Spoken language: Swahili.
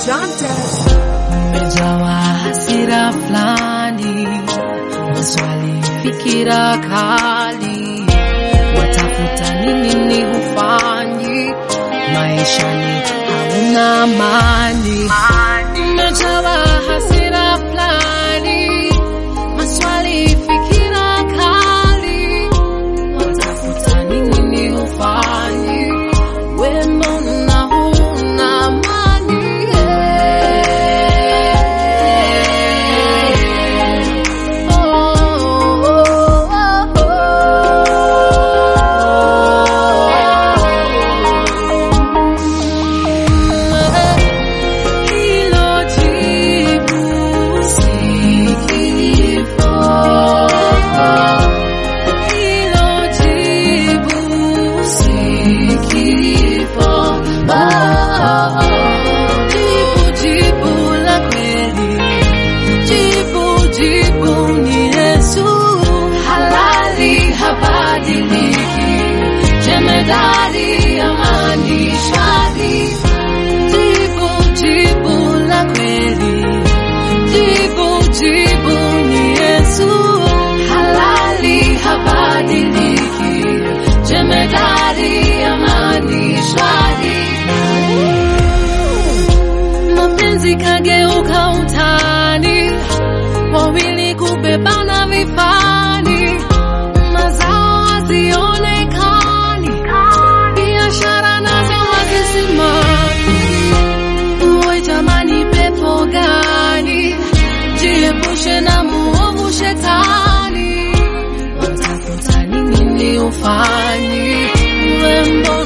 Jantes. Umejawa hasira fulani, maswali, fikira kali, watafuta nini ni hufanyi, maishani hauna amani. Umejawa hasira fulani, maswali, fikira kali, watafuta nini ni hufanyi, we mbona huna amani? Hilo jibu si kifo. Hilo jibu si kifo. Jibu, jibu la kweli. Jibu, jibu ni Yesu. Halali habadiliki. Jemedari amani shari. Jibu, jibu la kweli. Jibu, jibu ni Yesu. Halali habadiliki. Jemedari amani shari. Mapenzi kageuka utani, wawili kubebana vifani, mazao hazionekani, biashara nazo hazisimami. Uwe jamani, pepo gani? Jiepushe na muovu shetani, watafuta nini ni ufanyi? We mbona